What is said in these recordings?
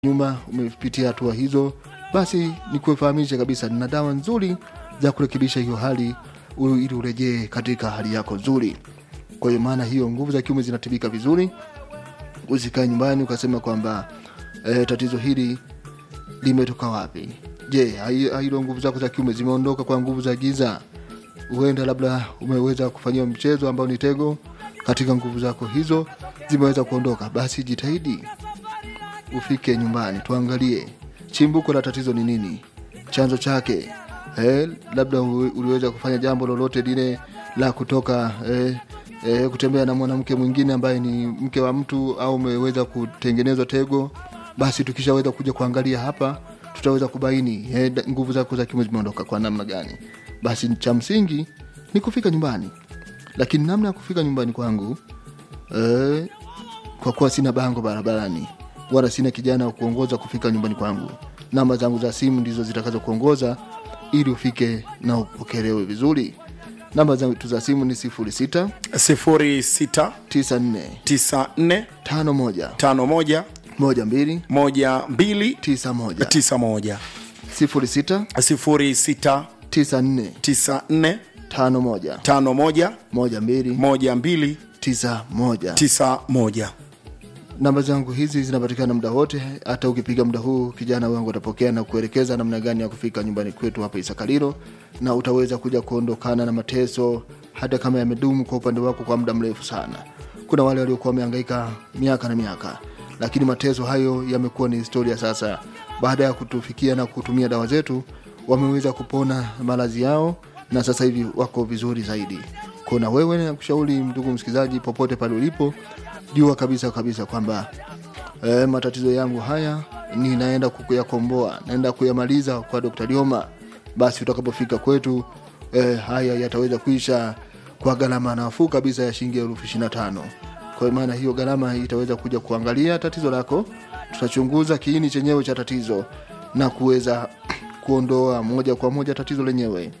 nyuma umepitia hatua hizo, basi nikufahamishe kabisa, nina dawa nzuri za kurekebisha hiyo hali u- ili urejee katika hali yako nzuri. Kwa hiyo maana hiyo nguvu za kiume zinatibika vizuri. Usikae nyumbani ukasema kwamba e, tatizo hili limetoka wapi? Je, hai- hilo nguvu zako za kiume zimeondoka kwa nguvu za giza? Huenda labda umeweza kufanyiwa mchezo ambao ni tego katika nguvu zako hizo zimeweza kuondoka, basi jitahidi ufike nyumbani tuangalie chimbuko la tatizo ni nini, chanzo chake. Eh, labda u- uliweza kufanya jambo lolote lile la kutoka eh, eh, kutembea na mwanamke mwingine ambaye ni mke wa mtu au umeweza kutengenezwa tego, basi tukishaweza kuja kuangalia hapa tutaweza kubaini eh, da- nguvu zako za kiume zimeondoka kwa namna gani. Basi cha msingi ni kufika nyumbani, lakini namna ya kufika nyumbani kwangu eh, kwa kuwa sina bango barabarani wala sina kijana wa kuongoza kufika nyumbani kwangu. Namba zangu za simu ndizo zitakazo kuongoza ili ufike na upokelewe vizuri. Namba zangu za simu ni 06 06 94 94 51 51 12 12 91 91 06 06 94 94 51 51 12 12 91 91 namba zangu hizi zinapatikana muda wote hata ukipiga muda huu kijana wangu atapokea na kuelekeza namna gani ya kufika nyumbani kwetu hapa isakalilo na utaweza kuja kuondokana na mateso hata kama yamedumu kwa upande wako kwa muda mrefu sana kuna wale waliokuwa wamehangaika miaka na miaka lakini mateso hayo yamekuwa ni historia sasa baada ya kutufikia na kutumia dawa zetu wameweza kupona maradhi yao na sasa hivi wako vizuri zaidi kuna wewe nakushauri ndugu msikilizaji popote pale ulipo jua kabisa kabisa kwamba e, matatizo yangu haya ninaenda kuyakomboa naenda kuyamaliza kwa Dr. Lioma basi utakapofika kwetu e, haya yataweza kuisha kwa gharama nafuu kabisa ya shilingi elfu ishirini na tano kwa maana hiyo gharama itaweza kuja kuangalia tatizo lako tutachunguza kiini chenyewe cha tatizo na kuweza kuondoa moja kwa moja tatizo lenyewe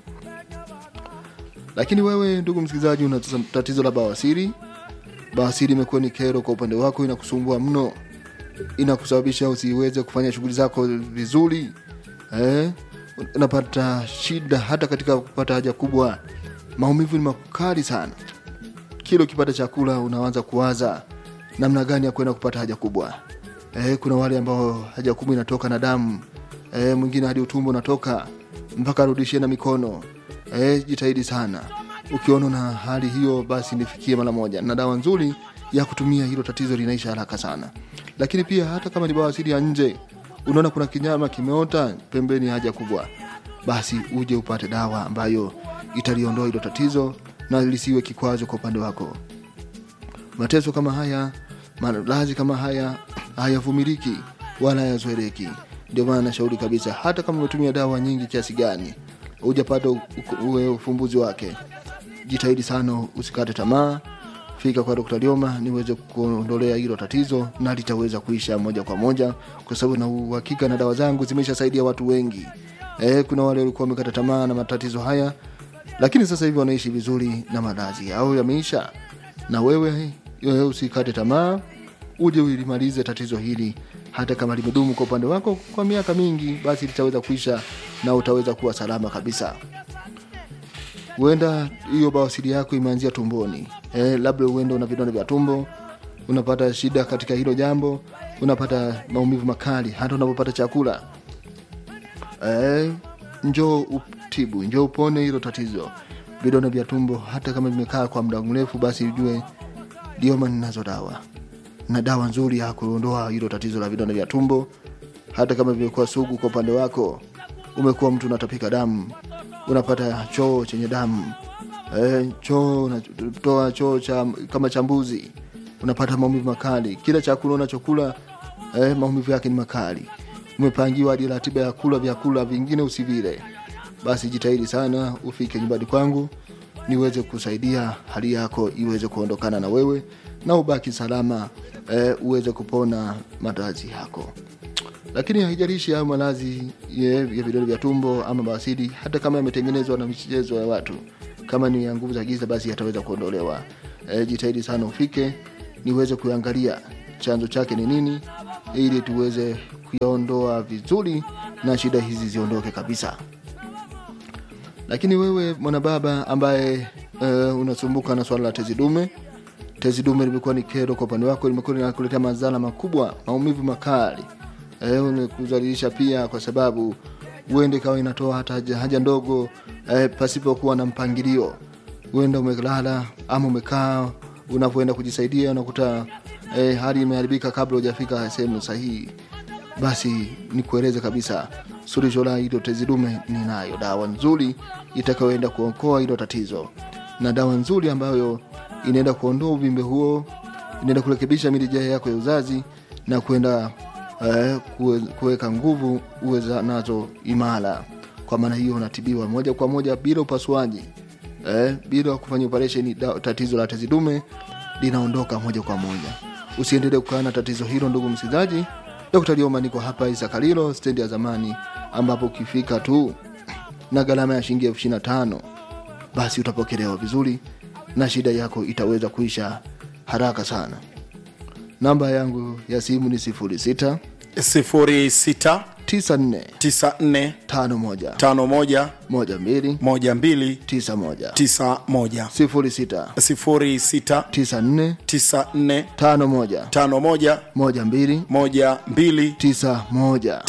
lakini wewe ndugu msikilizaji una tatizo la bawasiri bawasiri imekuwa ni kero kwa upande wako inakusumbua mno inakusababisha usiweze kufanya shughuli zako vizuri eh? unapata shida hata katika kupata haja kubwa maumivu ni makali sana kila ukipata chakula unaanza kuwaza namna gani ya kwenda kupata haja kubwa eh, kuna wale ambao haja kubwa inatoka na damu eh, mwingine hadi utumbo unatoka mpaka arudishie na mikono eh, jitahidi sana ukiona na hali hiyo basi nifikie mara moja na dawa nzuri ya kutumia hilo tatizo linaisha haraka sana lakini pia hata kama ni bawasiri ya nje unaona kuna kinyama kimeota pembeni ya haja kubwa basi uje upate dawa ambayo italiondoa hilo tatizo na lisiwe kikwazo kwa upande wako mateso kama haya maradhi kama haya hayavumiliki wala hayazoeleki ndio maana nashauri kabisa hata kama umetumia dawa nyingi kiasi gani hujapata u- u- uwe ufumbuzi wake jitahidi sana usikate tamaa fika kwa Dr. Lioma niweze kuondolea hilo tatizo na litaweza kuisha moja kwa moja kwa sababu na uhakika na dawa zangu zimeshasaidia watu wengi eh, kuna wale walikuwa wamekata tamaa na matatizo haya lakini sasa hivi wanaishi vizuri na maradhi yao yameisha na wewe wewe usikate tamaa uje ulimalize tatizo hili hata kama limedumu kwa upande wako kwa miaka mingi basi litaweza kuisha na utaweza kuwa salama kabisa huenda hiyo bawasiri yako imeanzia tumboni eh, labda huenda una vidonda vya tumbo unapata shida katika hilo jambo unapata maumivu makali hata unapopata chakula eh, njoo utibu njoo upone hilo tatizo vidonda vya tumbo hata kama vimekaa kwa muda mrefu basi ujue dioma ninazo dawa na dawa nzuri ya kuondoa hilo tatizo la vidonda vya tumbo hata kama vimekuwa sugu kwa upande wako umekuwa mtu unatapika damu unapata choo chenye damu e, choo unatoa choo cha, kama cha mbuzi unapata maumivu makali kila chakula unachokula e, maumivu yake ni makali umepangiwa hadi ratiba ya kula vyakula vingine usivile basi jitahidi sana ufike nyumbani kwangu niweze kusaidia hali yako iweze kuondokana na wewe na ubaki salama e, uweze kupona maradhi yako lakini haijalishi hayo malazi ya ya vidole vya tumbo ama bawasiri hata kama yametengenezwa na michezo ya watu kama ni ya nguvu za giza basi yataweza kuondolewa e, jitahidi sana ufike niweze kuangalia chanzo chake ni nini ili tuweze kuyaondoa vizuri na shida hizi ziondoke kabisa lakini wewe mwanababa ambaye uh, unasumbuka na swala la tezi dume tezi dume limekuwa ni kero kwa upande wako limekuwa linakuletea madhara makubwa maumivu makali eh, umekuzalilisha pia kwa sababu huende ikawa inatoa hata haja, haja ndogo eh, pasipokuwa na mpangilio huenda umelala ama umekaa unapoenda kujisaidia unakuta eh, hali imeharibika kabla hujafika sehemu sahihi basi nikueleze kabisa suluhisho la hilo tezi dume ninayo dawa nzuri itakayoenda kuokoa hilo tatizo na dawa nzuri ambayo inaenda kuondoa uvimbe huo inaenda kurekebisha mirija yako ya uzazi na kwenda eh, kuwe- kuweka nguvu uweza nazo imara kwa maana hiyo unatibiwa moja kwa moja bila upasuaji eh, bila kufanya operation da- tatizo la tezi dume linaondoka moja kwa moja usiendelee kukaa na tatizo hilo ndugu msikilizaji dr lioma niko hapa isakalilo stendi ya zamani ambapo ukifika tu na gharama ya shilingi elfu ishiri na tano basi utapokelewa vizuri na shida yako itaweza kuisha haraka sana namba yangu ya simu ni 06 06 94 94 51 51 12 12 91 91 06 06 94 94 51 51 12 12 91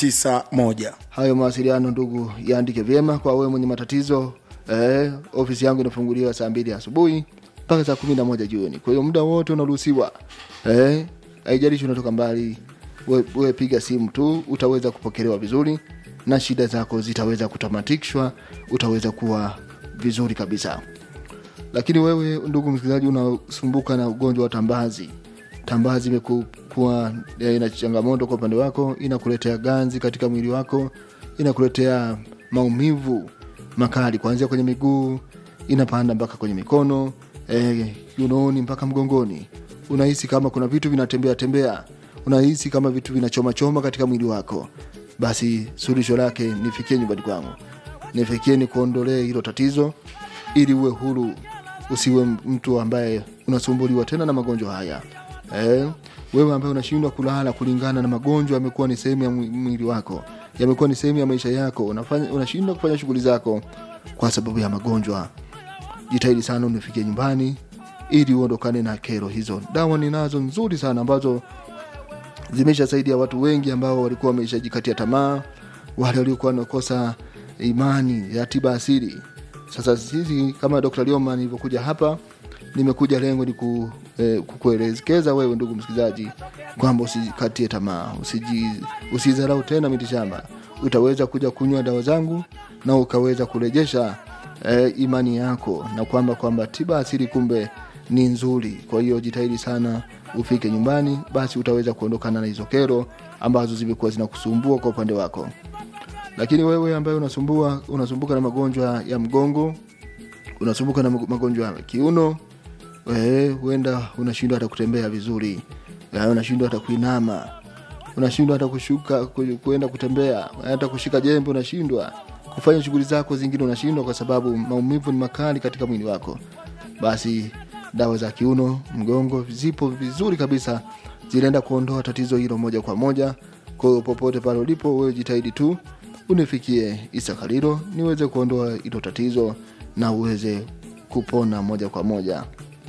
91 hayo mawasiliano ndugu yaandike vyema kwa wewe mwenye matatizo eh, ofisi yangu inafunguliwa saa mbili asubuhi mpaka saa kumi na moja jioni kwa hiyo muda wote unaruhusiwa eh, haijalishi unatoka mbali we, we piga simu tu utaweza kupokelewa vizuri na shida zako zitaweza kutamatishwa utaweza kuwa vizuri kabisa lakini wewe ndugu msikilizaji unasumbuka na ugonjwa wa tambazi tambazi imekuwa ina changamoto kwa upande wako inakuletea ganzi katika mwili wako inakuletea maumivu makali kuanzia kwenye miguu inapanda mpaka kwenye mikono eh, kiunoni mpaka mgongoni unahisi kama kuna vitu vinatembea tembea unahisi kama vitu vinachomachoma katika mwili wako basi suluhisho lake nifikie nyumbani kwangu nifikie ni kuondolee hilo tatizo ili uwe huru usiwe mtu ambaye unasumbuliwa tena na magonjwa haya eh, wewe ambaye unashindwa kulala kulingana na magonjwa yamekuwa ni sehemu ya mwi- mwili wako yamekuwa ni sehemu ya maisha yako unafanya unashindwa kufanya shughuli zako kwa sababu ya magonjwa jitahidi sana unifikie nyumbani ili uondokane na kero hizo dawa ninazo nzuri sana ambazo zimeshasaidia watu wengi ambao walikuwa wameshajikatia tamaa wale waliokuwa wanakosa imani ya tiba asili sasa sisi kama dr lioma nilivyokuja hapa nimekuja lengo ni ku, eh, kukuelekeza wewe ndugu msikilizaji kwamba usikatie tamaa usiji- usidharau tena mitishamba utaweza kuja kunywa dawa zangu na ukaweza kurejesha eh, imani yako na kwamba kwamba tiba asili kumbe ni nzuri kwa hiyo jitahidi sana ufike nyumbani basi utaweza kuondokana na hizo kero ambazo zimekuwa zinakusumbua kwa upande wako lakini wewe ambaye unasumbua unasumbuka na magonjwa ya mgongo unasumbuka na mag- magonjwa ya kiuno eh, huenda unashindwa hata kutembea vizuri eh, unashindwa hata kuinama unashindwa hata kushuka ku- kuenda kutembea hata kushika jembe unashindwa kufanya shughuli zako zingine unashindwa kwa sababu maumivu ni makali katika mwili wako basi dawa za kiuno mgongo zipo vizuri kabisa zinaenda kuondoa tatizo hilo moja kwa moja kwa hiyo popote pale ulipo wewe jitahidi tu unifikie isakalilo niweze kuondoa hilo tatizo na uweze kupona moja kwa moja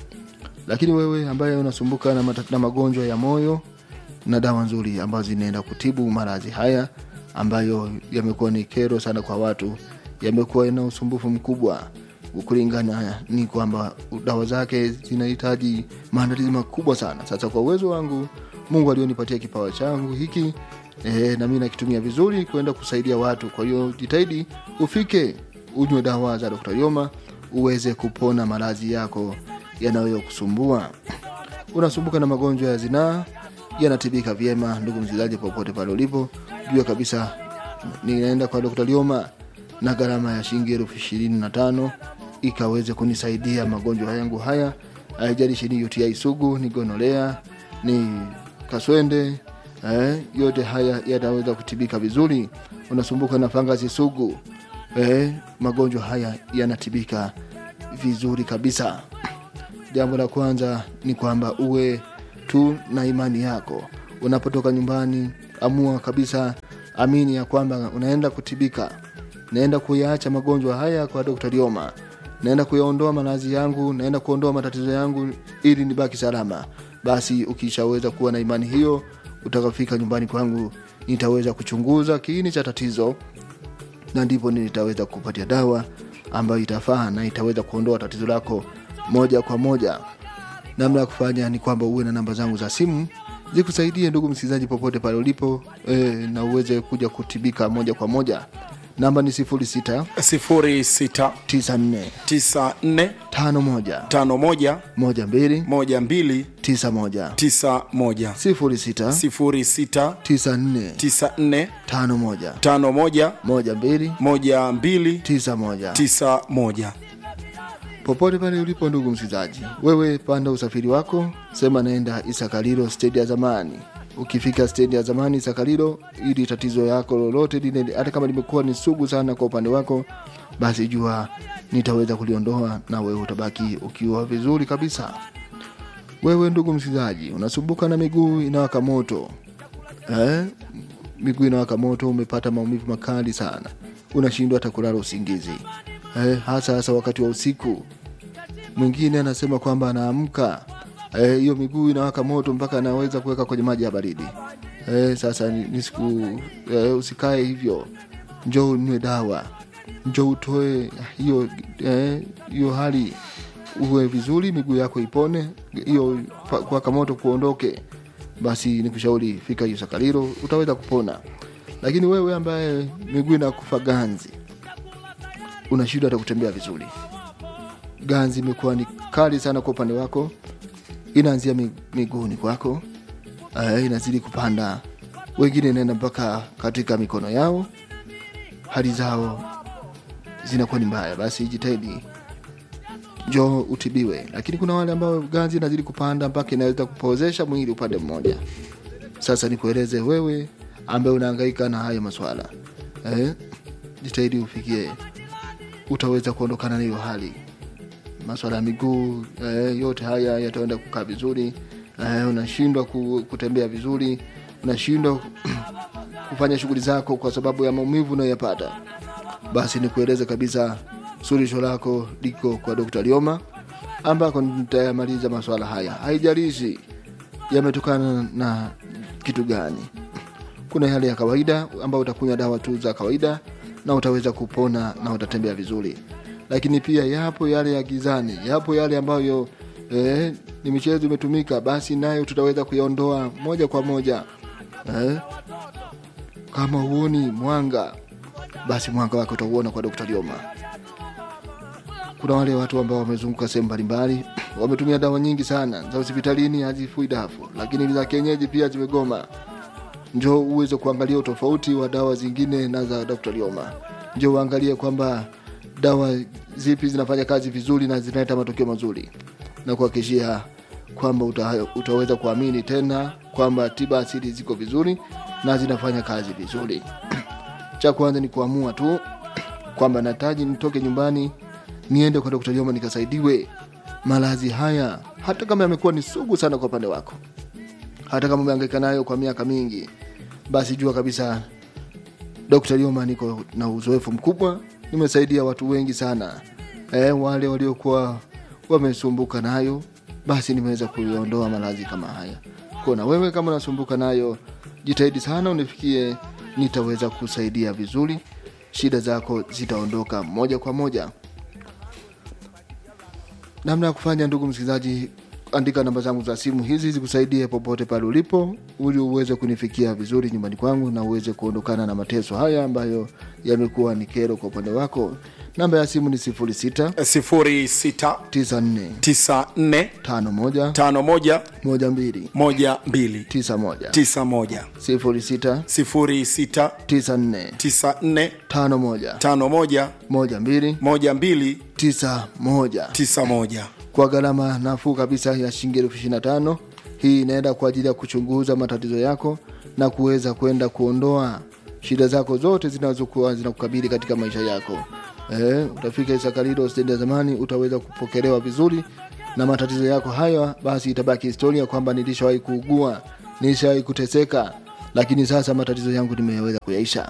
lakini wewe ambaye unasumbuka na, mata- na magonjwa ya moyo na dawa nzuri ambazo zinaenda kutibu maradhi haya ambayo yamekuwa ni kero sana kwa watu yamekuwa na usumbufu mkubwa kulingana ni kwamba dawa zake zinahitaji maandalizi makubwa sana sasa kwa uwezo wangu mungu alionipatia kipawa changu hiki e, na mi nakitumia vizuri kwenda kusaidia watu kwa hiyo jitahidi ufike unywe dawa za dr yoma uweze kupona maradhi yako yanayokusumbua unasumbuka na magonjwa ya zinaa yanatibika vyema ndugu msikilizaji popote pale ulipo jua kabisa ninaenda kwa dr lioma na gharama ya shilingi elfu ishirini na tano ikaweze kunisaidia magonjwa yangu haya haijalishi ni uti sugu ni gonolea ni kaswende eh, yote haya yanaweza kutibika vizuri unasumbuka na fangasi sugu eh, magonjwa haya yanatibika vizuri kabisa jambo la kwanza ni kwamba uwe tu na imani yako unapotoka nyumbani amua kabisa amini ya kwamba unaenda kutibika naenda kuyaacha magonjwa haya kwa Dr. Lioma naenda kuyaondoa maradhi yangu naenda kuondoa matatizo yangu ili nibaki salama basi ukishaweza kuwa na imani hiyo utakafika nyumbani kwangu nitaweza kuchunguza kiini cha tatizo na ndipo nitaweza kupatia dawa ambayo itafaa na itaweza kuondoa tatizo lako moja kwa moja namna ya kufanya ni kwamba uwe na namba zangu za simu zikusaidie ndugu msikilizaji popote pale ulipo e, na uweze kuja kutibika moja kwa moja namba ni 06 06 94 94 51 51 12 12 91 91 06 06 94 94 51 51 12 12 91 91 popote pale ulipo ndugu msikilizaji wewe panda usafiri wako sema naenda isakalilo stedi ya zamani ukifika stedi ya zamani isakalilo ili tatizo yako lolote lile hata kama limekuwa ni sugu sana kwa upande wako basi jua nitaweza kuliondoa na wewe utabaki ukiwa vizuri kabisa wewe ndugu msikilizaji unasumbuka na miguu inawaka moto eh? miguu inawaka moto umepata maumivu makali sana unashindwa hata kulala usingizi eh, hasa hasa wakati wa usiku mwingine anasema kwamba anaamka eh, hiyo miguu inawaka moto mpaka anaweza kuweka kwenye maji ya baridi eh, sasa ni, ni siku eh, usikae hivyo njoo unywe dawa njoo utoe hiyo eh, hiyo hali uwe vizuri miguu yako ipone hiyo pa- kuwaka moto kuondoke basi nikushauri fika hiyo sakaliro utaweza kupona lakini wewe ambaye miguu inakufa ganzi una shida hata kutembea vizuri ganzi imekuwa ni kali sana kwa upande wako inaanzia mi- miguuni kwako uh, inazidi kupanda wengine inaenda mpaka katika mikono yao hali zao zinakuwa ni mbaya basi jitahidi njoo utibiwe lakini kuna wale ambao ganzi inazidi kupanda mpaka inaweza kupozesha mwili upande mmoja sasa nikueleze wewe ambaye unahangaika na hayo maswala eh? jitahidi ufikie utaweza kuondokana na hiyo hali maswala ya miguu eh, yote haya yataenda kukaa vizuri eh, unashindwa ku, kutembea vizuri unashindwa kufanya shughuli zako kwa sababu ya maumivu unayoyapata basi nikueleze kabisa suluhisho lako liko kwa Dr. Lioma ambako nitayamaliza maswala haya haijalishi yametokana na kitu gani kuna yale ya kawaida ambayo utakunywa dawa tu za kawaida na utaweza kupona na utatembea vizuri lakini pia yapo yale ya gizani yapo yale ambayo eh, ni michezo imetumika basi nayo tutaweza kuyaondoa moja kwa moja eh, kama huoni mwanga basi mwanga wake utauona kwa Dr. Lioma kuna wale watu ambao wamezunguka sehemu mbalimbali wametumia dawa nyingi sana za hospitalini hazifui dafu lakini za kienyeji pia zimegoma njo uweze kuangalia utofauti wa dawa zingine na za Dr. Lioma njo uangalie kwamba dawa zipi zinafanya kazi vizuri na zinaleta matokeo mazuri na kuhakikishia kwamba uta, utaweza kuamini tena kwamba tiba asili ziko vizuri na zinafanya kazi vizuri cha kwanza ni kuamua tu kwamba nataji nitoke nyumbani niende kwa Dr. Lioma nikasaidiwe maradhi haya hata kama yamekuwa ni sugu sana kwa upande wako hata kama umehangaika nayo kwa miaka mingi basi jua kabisa Dr. Lioma niko na uzoefu mkubwa nimesaidia watu wengi sana e, wale waliokuwa wamesumbuka nayo basi nimeweza kuiondoa maradhi kama haya kwa na wewe kama unasumbuka nayo jitahidi sana unifikie nitaweza kusaidia vizuri shida zako zitaondoka moja kwa moja namna ya kufanya ndugu msikilizaji andika namba zangu za simu hizi zikusaidie popote pale ulipo ili uweze kunifikia vizuri nyumbani kwangu na uweze kuondokana na mateso haya ambayo yamekuwa ni kero kwa upande wako namba ya simu ni 06 06 94 94 51 51 12 12 91 91 06 06 94 94 51 51 12 12 91 91 kwa gharama nafuu kabisa ya shilingi elfu ishirini na tano hii inaenda kwa ajili ya kuchunguza matatizo yako na kuweza kwenda kuondoa shida zako zote zinazokuwa zinakukabili katika maisha yako eh, utafika isakalilo stendi ya zamani utaweza kupokelewa vizuri na matatizo yako haya basi itabaki historia kwamba nilishawahi kuugua nilishawahi kuteseka lakini sasa matatizo yangu nimeweza kuyaisha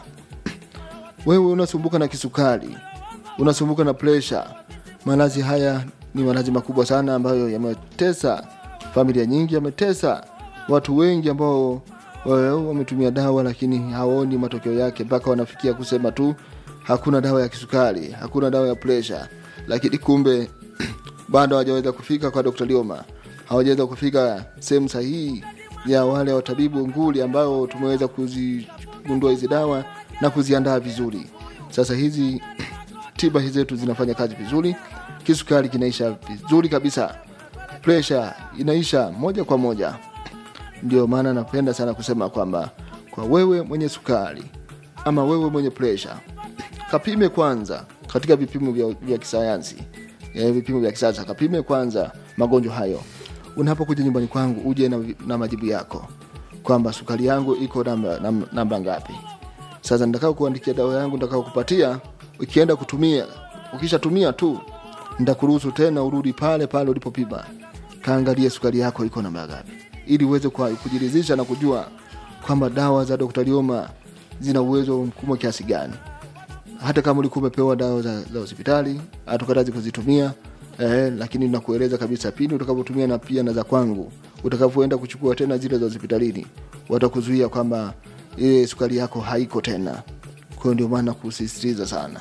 wewe unasumbuka na kisukari unasumbuka na presha maradhi haya ni maradhi makubwa sana ambayo yametesa familia nyingi yametesa watu wengi ambao wa- wametumia dawa lakini hawaoni matokeo yake mpaka wanafikia kusema tu hakuna dawa ya kisukari hakuna dawa ya presha lakini kumbe bado hawajaweza kufika kwa dr lioma hawajaweza kufika sehemu sahihi ya wale watabibu nguli ambao tumeweza kuzigundua hizi dawa na kuziandaa vizuri sasa hizi tiba hizi zetu zinafanya kazi vizuri kisukari kinaisha vizuri kabisa presha inaisha moja kwa moja ndio maana napenda sana kusema kwamba kwa wewe mwenye sukari ama wewe mwenye presha kapime kwanza katika vipimo vya, vya kisayansi eh, vipimo vya kisasa kapime kwanza magonjwa hayo unapokuja nyumbani kwangu uje na, na majibu yako kwamba sukari yangu iko namba, namba, namba ngapi sasa nitakao kuandikia dawa yangu nitakao kupatia ukienda kutumia ukishatumia tu nitakuruhusu tena urudi pale pale ulipopima kaangalie sukari yako iko namba ngapi ili uweze kwa- kujiridhisha na kujua kwamba dawa za Dr. Lioma zina uwezo mkubwa kiasi gani hata kama ulikuwa umepewa dawa za, za hospitali hatukatazi kuzitumia eh, lakini nakueleza kabisa pindi utakapotumia na pia na za kwangu utakapoenda kuchukua tena zile za hospitalini watakuzuia kwamba ile sukari yako haiko tena kwa hiyo ndio maana kusisitiza sana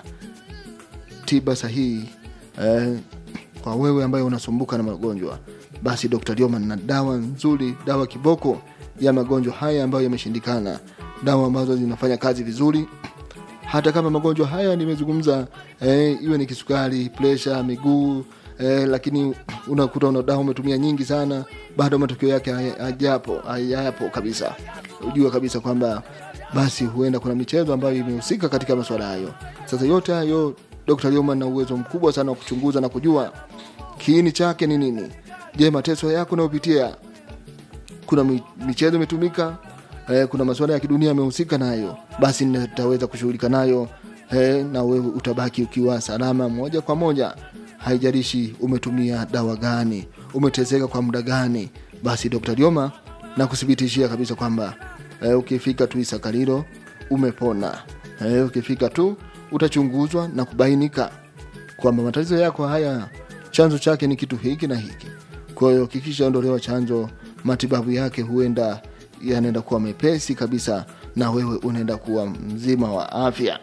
tiba sahihi eh, kwa wewe ambaye unasumbuka na magonjwa basi dr Lioman na dawa nzuri dawa kiboko ya magonjwa haya ambayo yameshindikana dawa ambazo zinafanya kazi vizuri hata kama magonjwa haya nimezungumza eh, iwe ni kisukari presha miguu eh, lakini unakuta una dawa umetumia nyingi sana bado matokeo yake haya- hajapo hayapo kabisa ujue kabisa kwamba basi huenda kuna michezo ambayo imehusika katika masuala hayo sasa yote hayo dr Lioman na uwezo mkubwa sana wa kuchunguza na kujua kiini chake ni nini je mateso yako unayopitia kuna mi- michezo imetumika eh, kuna masuala ya kidunia yamehusika nayo basi nitaweza kushughulika nayo eh, na wewe utabaki ukiwa salama moja kwa moja haijalishi umetumia dawa gani umeteseka kwa muda gani basi dr lioma na kuthibitishia kabisa kwamba eh, ukifika tu isakalilo umepona eh, ukifika tu utachunguzwa na kubainika kwamba matatizo yako haya chanzo chake ni kitu hiki na hiki kwa hiyo kikishaondolewa chanzo matibabu yake huenda yanaenda kuwa mepesi kabisa na wewe unaenda kuwa mzima wa afya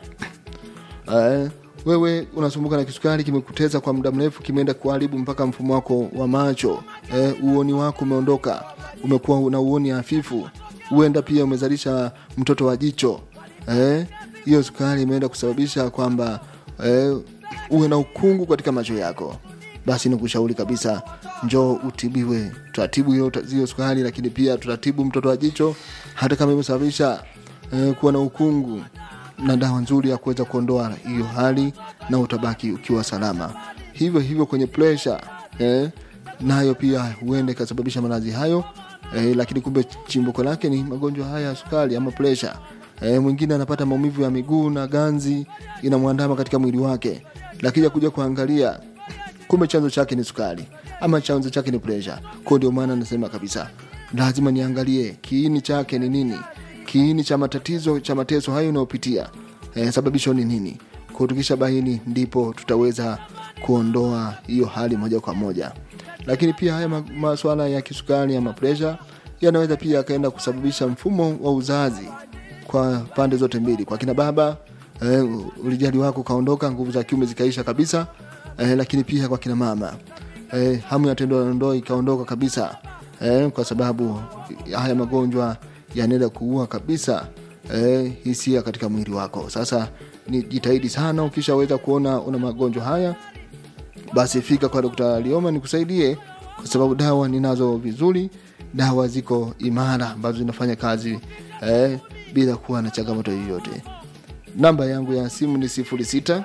eh, wewe unasumbuka na kisukari kimekuteza kwa muda mrefu kimeenda kuharibu mpaka mfumo wako wa macho eh, uoni wako umeondoka umekuwa na uoni hafifu huenda pia umezalisha mtoto wa jicho eh, hiyo sukari imeenda kusababisha kwamba eh, uwe na ukungu katika macho yako basi nikushauri kabisa njoo utibiwe tutatibu hiyo hiyo sukari lakini pia tutatibu mtoto wa jicho hata kama imesababisha eh, kuwa na ukungu na dawa nzuri ya kuweza kuondoa hiyo hali na utabaki ukiwa salama hivyo hivyo kwenye presha eh, nayo pia huenda ikasababisha maradhi hayo eh, lakini kumbe chimbuko lake ni magonjwa haya ya sukari ama presha eh, mwingine anapata maumivu ya miguu na ganzi inamwandama katika mwili wake lakini kuja kuangalia kumbe chanzo chake ni sukari ama chanzo chake ni presha kwao ndio maana nasema kabisa lazima niangalie kiini chake ni nini kiini cha matatizo cha mateso hayo unayopitia eh, sababisho ni nini kwao tukisha baini ndipo tutaweza kuondoa hiyo hali moja kwa moja lakini pia haya ma- maswala ya kisukari ama presha yanaweza pia yakaenda kusababisha mfumo wa uzazi kwa pande zote mbili kwa kina baba eh, ulijali wako ukaondoka nguvu za kiume zikaisha kabisa eh, lakini pia kwa kina mama eh, hamu ya tendo la ndoa ikaondoka kabisa eh, kwa sababu haya magonjwa yanaenda kuua kabisa eh, hisia katika mwili wako sasa ni jitahidi sana ukishaweza kuona una magonjwa haya basi fika kwa Dr. Lioma nikusaidie kwa sababu dawa ninazo vizuri dawa ziko imara ambazo zinafanya kazi eh, bila kuwa na changamoto yoyote namba yangu ya simu ni 06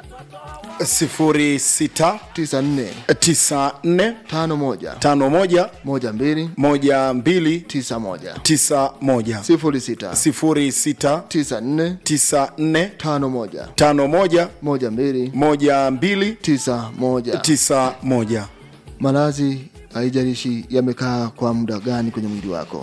sifuri sita 94 tisa nne 51 tano moja 12 moja mbili 91 tisa moja 06 sifuri sita 94 tisa nne 51 tano moja 12 moja mbili 91 tisa moja maradhi haijalishi yamekaa kwa muda gani kwenye mwili wako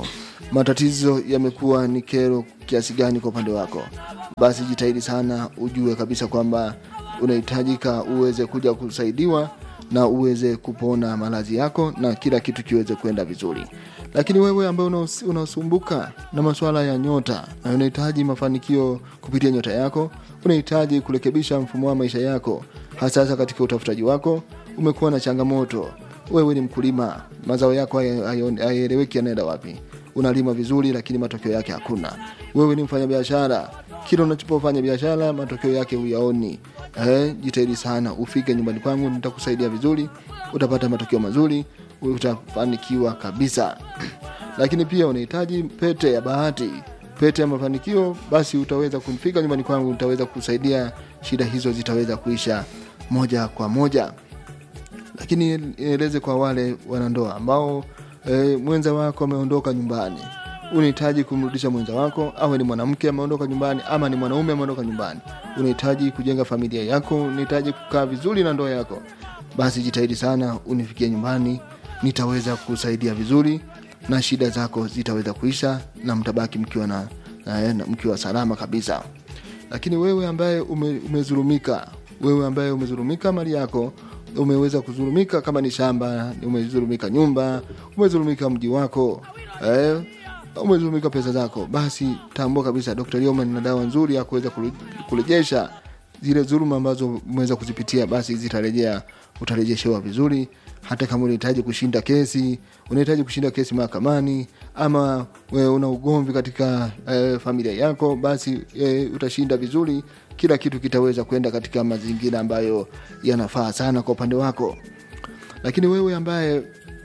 matatizo yamekuwa ni kero kiasi gani kwa upande wako basi jitahidi sana ujue kabisa kwamba unahitajika uweze kuja kusaidiwa na uweze kupona maradhi yako na kila kitu kiweze kwenda vizuri lakini wewe ambaye unaos- unasumbuka na masuala ya nyota na unahitaji mafanikio kupitia nyota yako unahitaji kurekebisha mfumo wa maisha yako hasa hasa katika utafutaji wako umekuwa na changamoto wewe ni mkulima mazao yako haya- haya- hayaeleweki yanaenda wapi unalima vizuri lakini matokeo yake hakuna wewe ni mfanyabiashara kila unachopofanya biashara matokeo yake huyaoni eh, jitahidi sana ufike nyumbani kwangu nitakusaidia vizuri utapata matokeo mazuri utafanikiwa kabisa lakini pia unahitaji pete ya bahati pete ya mafanikio basi utaweza kufika nyumbani kwangu nitaweza kusaidia shida hizo zitaweza kuisha moja kwa moja lakini nieleze kwa wale wanandoa ambao e, mwenza wako ameondoka nyumbani unahitaji kumrudisha mwenza wako awe ni mwanamke ameondoka nyumbani ama ni mwanaume ameondoka nyumbani unahitaji kujenga familia yako unahitaji kukaa vizuri na ndoa yako basi jitahidi sana unifikie nyumbani nitaweza kusaidia vizuri na shida zako zitaweza kuisha na mtabaki mkiwa na, na, na mkiwa salama kabisa lakini wewe ambaye ume, umezulumika wewe ambaye umezulumika mali yako umeweza kuzulumika kama ni shamba umezulumika nyumba umezulumika mji wako eh, umezulumika pesa zako basi tambua kabisa dr Lioman na dawa nzuri ya kuweza kure- kurejesha zile dhuluma ambazo umeweza kuzipitia basi zitarejea utarejeshewa vizuri hata kama unahitaji kushinda kesi unahitaji kushinda kesi mahakamani ama we una ugomvi katika e, familia yako basi e, utashinda vizuri kila kitu kitaweza kwenda katika mazingira ambayo yanafaa sana kwa upande wako lakini wewe ambaye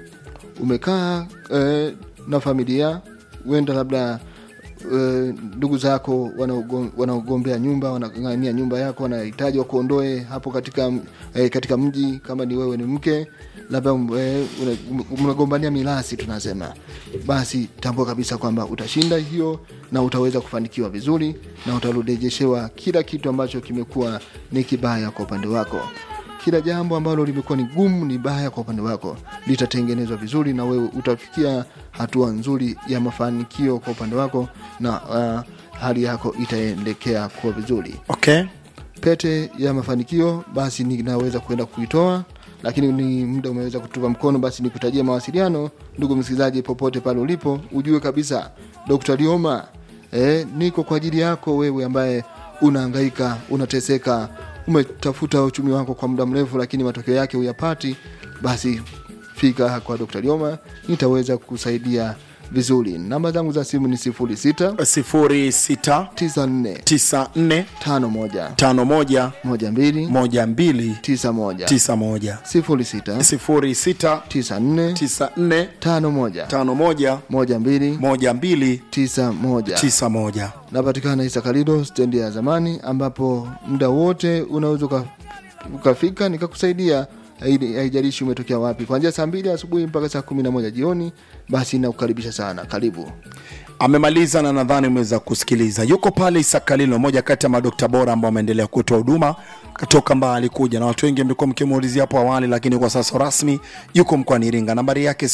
umekaa e, na familia huenda labda e, ndugu zako wanaugom- wanaogombea nyumba wanang'ania nyumba yako wanahitaji wakuondoe hapo katika e, katika mji kama ni wewe ni mke labda e, mnagombania milasi tunasema basi tambua kabisa kwamba utashinda hiyo na utaweza kufanikiwa vizuri na utarejeshewa kila kitu ambacho kimekuwa ni kibaya kwa upande wako kila jambo ambalo limekuwa ni gumu ni baya kwa upande wako litatengenezwa vizuri na wewe utafikia hatua nzuri ya mafanikio kwa upande wako na uh, hali yako itaelekea kuwa vizuri okay pete ya mafanikio basi ninaweza kuenda kuitoa lakini ni muda umeweza kutupa mkono basi nikutajia mawasiliano ndugu msikilizaji popote pale ulipo ujue kabisa dr lioma eh, niko kwa ajili yako wewe ambaye unahangaika unateseka umetafuta uchumi wako kwa muda mrefu lakini matokeo yake huyapati basi fika kwa dr lioma nitaweza kusaidia vizuri namba zangu za simu ni 06 sifuri sita 94 tisa nne 51 tano moja 12 moja mbili 91 tisa moja 06 sifuri sita 94 tisa nne 51 tano moja 12 moja mbili 91 tisa moja napatikana isakalido stendi ya zamani ambapo muda wote unaweza uka- ukafika nikakusaidia haidi- haijalishi umetokea wapi kuanzia saa mbili asubuhi mpaka saa kumi na moja jioni basi nakukaribisha sana karibu amemaliza na nadhani umeweza kusikiliza yuko pale isakalilo moja kati ya madokta bora ambao ameendelea kutoa huduma katoka mbali kuja na watu wengi mlikuwa mkimuulizia hapo awali lakini kwa sasa rasmi yuko mkoani iringa nambari yake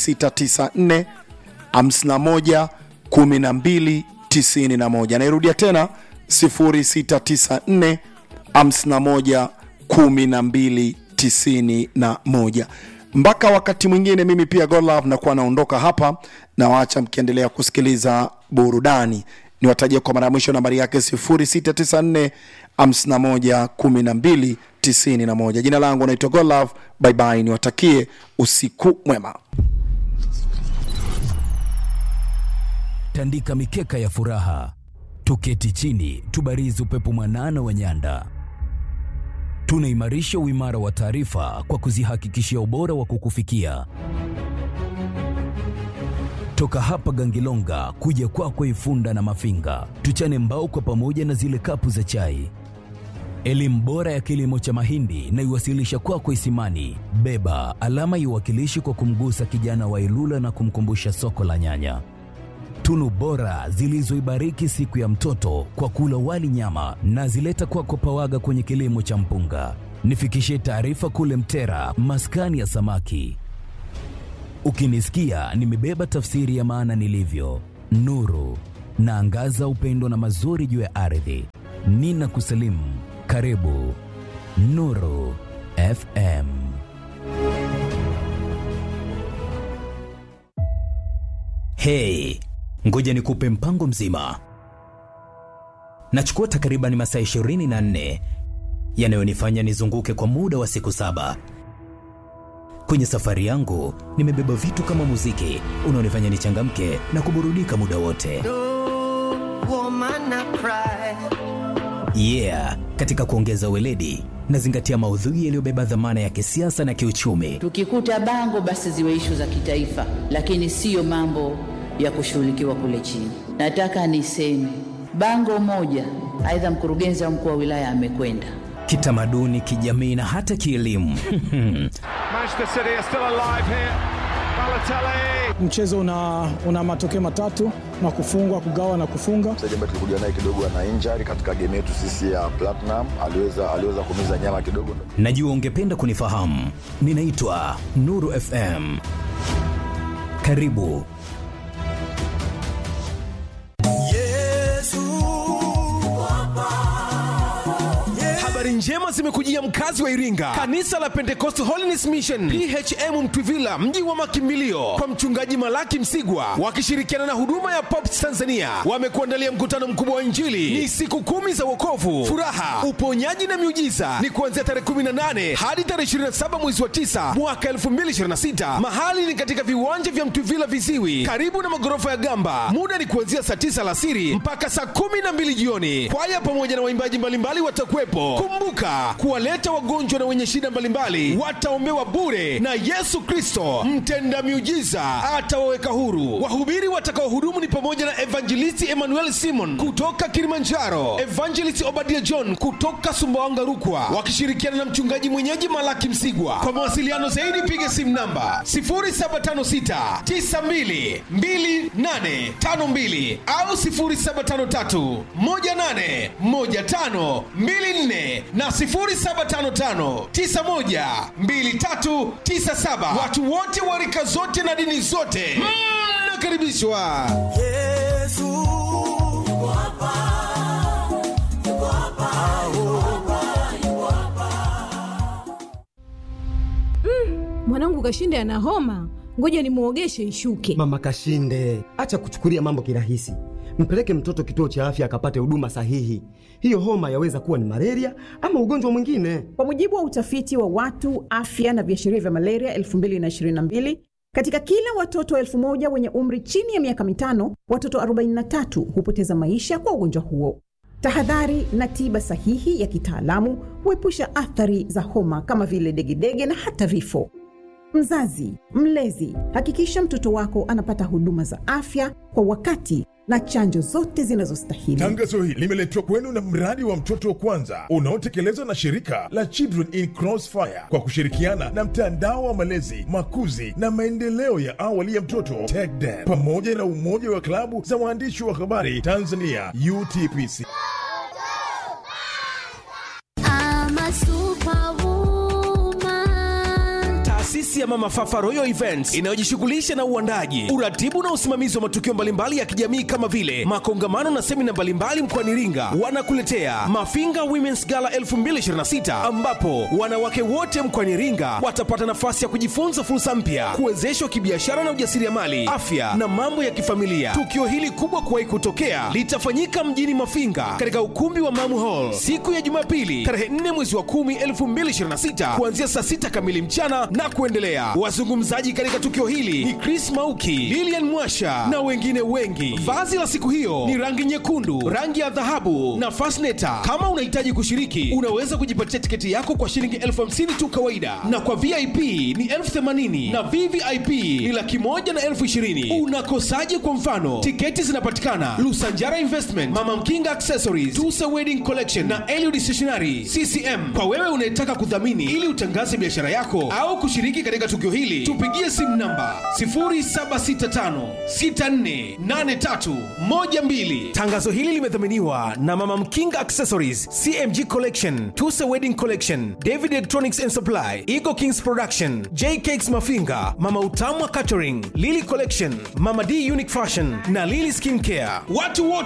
0694 51 12 91 nairudia tena 0694 51 12 91 mpaka wakati mwingine mimi pia godlove nakuwa naondoka hapa na waacha mkiendelea kusikiliza burudani niwatajia kwa mara ya mwisho nambari yake 0694 51 12 91 jina langu naitwa godlove baibai niwatakie usiku mwema tandika mikeka ya furaha, tuketi chini, tubarizi upepo mwanana wa nyanda. Tunaimarisha uimara wa taarifa kwa kuzihakikishia ubora wa kukufikia. Toka hapa Gangilonga kuja kwako Ifunda na Mafinga, tuchane mbao kwa pamoja na zile kapu za chai. Elimu bora ya kilimo cha mahindi na iwasilisha kwako Isimani. Beba alama iwakilishi kwa kumgusa kijana wa Ilula na kumkumbusha soko la nyanya tunu bora zilizoibariki siku ya mtoto kwa kula wali nyama na zileta kwako pawaga kwenye kilimo cha mpunga. Nifikishie taarifa kule Mtera, maskani ya samaki. Ukinisikia nimebeba tafsiri ya maana nilivyo, nuru naangaza upendo na mazuri juu ya ardhi. Nina kusalimu, karibu Nuru FM. Hey, ngoja nikupe mpango mzima. Nachukua takriban masaa 24 yanayonifanya nizunguke kwa muda wa siku saba. Kwenye safari yangu nimebeba vitu kama muziki unaonifanya nichangamke na kuburudika muda wote. Yeah, katika kuongeza weledi nazingatia maudhui yaliyobeba dhamana ya kisiasa na kiuchumi. Tukikuta bango basi ziwe ishu za kitaifa, lakini siyo mambo ya kushughulikiwa kule chini. Nataka niseme bango moja, aidha mkurugenzi au mkuu wa wilaya amekwenda Kitamaduni, kijamii na hata kielimu. Manchester City are still alive here. Balotelli. Mchezo una, una matokeo matatu na kufungwa, kugawa na kufunga. mchezaji ambaye tulikuja naye kidogo ana injury katika game yetu sisi ya Platinum, aliweza aliweza kumiza nyama kidogo. Najua ungependa kunifahamu. Ninaitwa Nuru FM. Karibu Habari njema zimekujia mkazi wa Iringa. Kanisa la Pentecost Holiness Mission PHM Mtwivila, mji wa makimbilio, kwa mchungaji Malaki Msigwa wakishirikiana na huduma ya Pops Tanzania wamekuandalia mkutano mkubwa wa Injili. Ni siku kumi za wokovu, furaha, uponyaji na miujiza. Ni kuanzia tarehe 18 hadi tarehe 27 mwezi wa 9 mwaka 2026. Mahali ni katika viwanja vya Mtwivila Viziwi, karibu na magorofa ya Gamba. Muda ni kuanzia saa 9 alasiri mpaka saa 12 jioni. Kwaya pamoja na waimbaji mbalimbali watakuwepo. Kumbuka kuwaleta wagonjwa na wenye shida mbalimbali wataombewa bure, na Yesu Kristo mtenda miujiza atawaweka huru. Wahubiri watakaohudumu ni pamoja na Evangelisti Emmanuel Simon kutoka Kilimanjaro, Evangelist Obadia John kutoka Sumbawanga Rukwa, wakishirikiana na mchungaji mwenyeji Malaki Msigwa. Kwa mawasiliano zaidi piga simu namba 0756 92 2852 au 0753 18 15 24 na 0755 91 2397. Watu wote wa rika zote na dini zote mnakaribishwa. mwanangu kashinde ana homa ngoja nimwogeshe ishuke Mama Kashinde, acha kuchukulia mambo kirahisi. Mpeleke mtoto kituo cha afya akapate huduma sahihi. Hiyo homa yaweza kuwa ni malaria ama ugonjwa mwingine. Kwa mujibu wa utafiti wa watu afya na viashiria vya malaria 2022 katika kila watoto elfu moja wenye umri chini ya miaka mitano, watoto 43 hupoteza maisha kwa ugonjwa huo. Tahadhari na tiba sahihi ya kitaalamu huepusha athari za homa kama vile degedege na hata vifo. Mzazi, mlezi, hakikisha mtoto wako anapata huduma za afya kwa wakati na chanjo zote zinazostahili. Tangazo hili limeletwa kwenu na mradi wa mtoto wa kwanza unaotekelezwa na shirika la Children in Crossfire kwa kushirikiana na mtandao wa malezi, makuzi na maendeleo ya awali ya mtoto TECDEN pamoja na umoja wa klabu za waandishi wa habari Tanzania UTPC. Taasisi ya Mama Fafa Royal Events inayojishughulisha na uandaji, uratibu na usimamizi wa matukio mbalimbali ya kijamii kama vile makongamano na semina mbalimbali mkoani Iringa, wanakuletea Mafinga Women's Gala 2026 ambapo wanawake wote mkoani Iringa watapata nafasi ya kujifunza fursa mpya, kuwezeshwa kibiashara na ujasiriamali, afya na mambo ya kifamilia. Tukio hili kubwa kuwahi kutokea litafanyika mjini Mafinga katika ukumbi wa Mamu Hall siku ya Jumapili tarehe 4 mwezi wa 10 2026 kuanzia saa 6 kamili mchana na kuendelea. Wazungumzaji katika tukio hili ni Chris Mauki, Lilian Mwasha na wengine wengi. Vazi la siku hiyo ni rangi nyekundu, rangi ya dhahabu na fasneta. Kama unahitaji kushiriki, unaweza kujipatia tiketi yako kwa shilingi elfu hamsini tu kawaida, na kwa VIP ni elfu themanini na VVIP ni laki moja na elfu ishirini. Unakosaje? Kwa mfano, tiketi zinapatikana Lusanjara Investment, Mama Mkinga Accessories, Tusa Wedding Collection na Eliud Stationery CCM. Kwa wewe unayetaka kudhamini ili utangaze biashara yako au kushiriki katika katika tukio hili tupigie simu namba 0765648312 tangazo hili limedhaminiwa na mama mkinga accessories cmg collection tusa wedding collection david electronics and supply eagle kings production j cakes mafinga mama utamwa catering lily collection mama d unique fashion na lily skin care watu wote